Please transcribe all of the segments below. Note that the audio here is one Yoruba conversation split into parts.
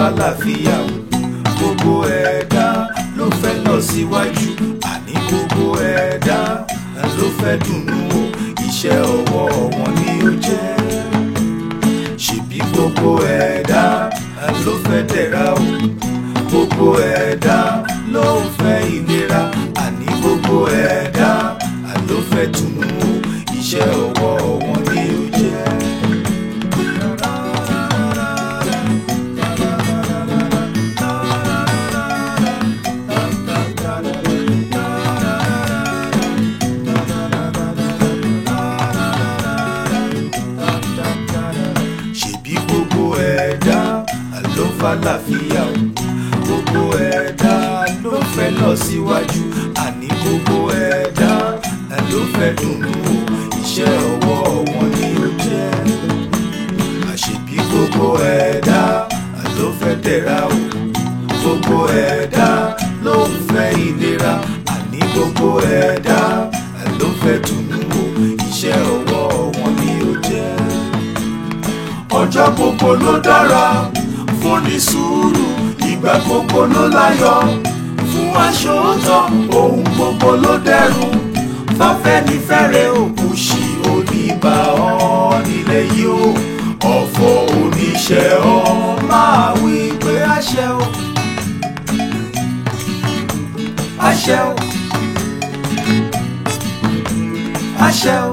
fàlàfíà o gbogbo ẹ̀dá ló fẹ́ lọ síwájú àní gbogbo ẹ̀dá ló fẹ́ dùnnú o iṣẹ́ ọwọ́ wọn ni ó jẹ́ ṣebí gbogbo ẹ̀dá ló fẹ́ dẹ̀ra o gbogbo ẹ̀dá ló fẹ́ ìlera àní gbogbo ẹ̀dá ló fẹ́ dùnnú o iṣẹ́ ọwọ́ wọn ni ó jẹ́. ṣebí gbogbo ẹ̀dá ló fàlàfíà o gbogbo ẹ̀dá ló fẹ́ lọ síwájú àní gbogbo ẹ̀dá ló fẹ́ dùnnú o iṣẹ́ ọwọ́ wọn ni ó jẹ́ àṣebí gbogbo ẹ̀dá ló fẹ́ dẹ̀ra o gbogbo ẹ̀dá ló ń fẹ́ ìlera àní gbogbo ẹ̀dá ló fẹ́ dùnnú o iṣẹ́ ọwọ́ wọn ni ó jẹ́ ọjọ́ gbogbo ló dára fún ní sùúrù ìgbà gbogbo ló láyọ̀ fún aṣòótọ́ ohun gbogbo ló dẹrùn fáfẹ́nifẹ́re òkú sí oníbà ọ́ nílẹ̀ yìí o ọ̀fọ̀ oníṣẹ́ ọ́ máa wí pé àṣẹ o àṣẹ o àṣẹ o.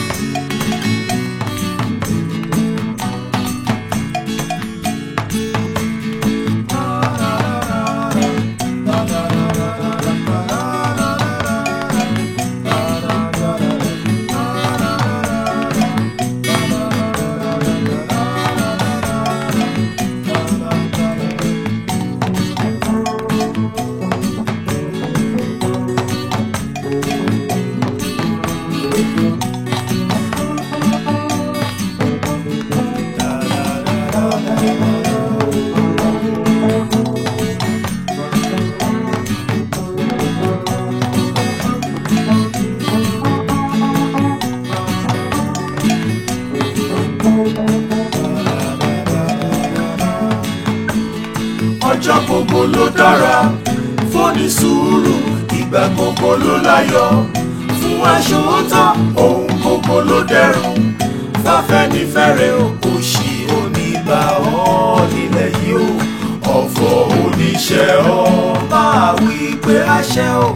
ọjọ́ gbogbo ló dára fúnni sùúrù ìgbà gbogbo ló láyọ̀ fún aṣòótọ́ ohun gbogbo ló dẹrùn fáfẹ́nifẹ́re òṣì onígbà ọ́ nílẹ̀ yìí o ọ̀fọ̀ oníṣẹ́ ọ́ máa wí pé àṣẹ o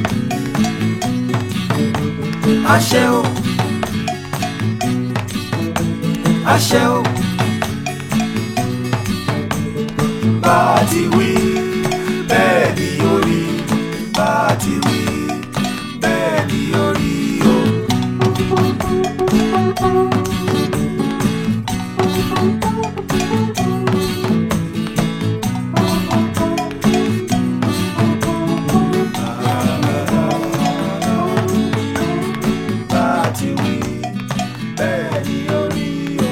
àṣẹ o àṣẹ o. bá a ti wí bẹ́ẹ̀ ni ó rí bá a ti wí bẹ́ẹ̀ ni ó rí o. Bá a ti wí bẹ́ẹ̀ ni ó rí o.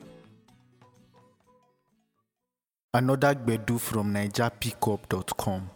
Another Gbedu from NigerPickup.com.